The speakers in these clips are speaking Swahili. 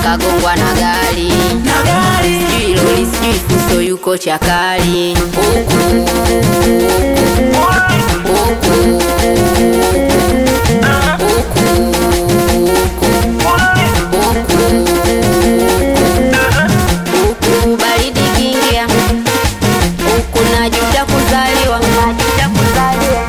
kagongwa na gari na gari sijui lori sijui fuso yuko chakali huku huku huku huku baridi kingia huku najuta kuzaliwa najuta kuzaliwa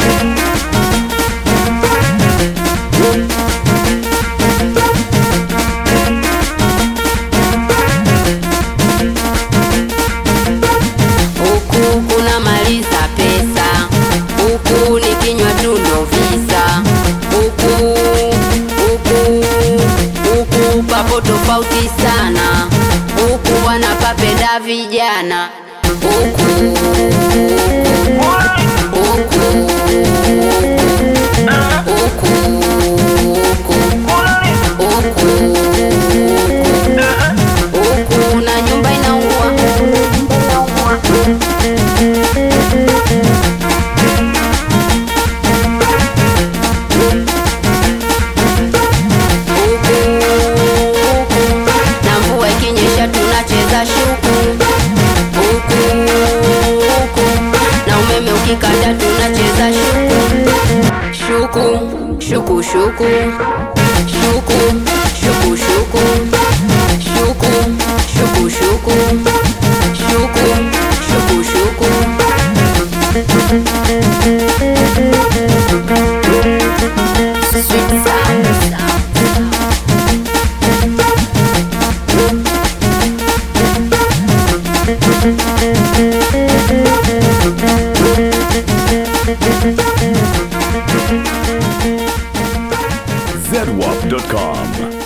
huku kuna maliza pesa huku nikinywa tu ndo visa huku huku huku papo tofauti sana huku wanapapenda vijana huku huku huku huku huku na nyumba inaungua na mvua ikinyesha tunacheza shuku huku huku na umeme ukikata tunacheza shuku shuku shuku shuku shuku shuku shuku shuku shuku shuku shuku shuku shuku Sweet sound. zedwap.com.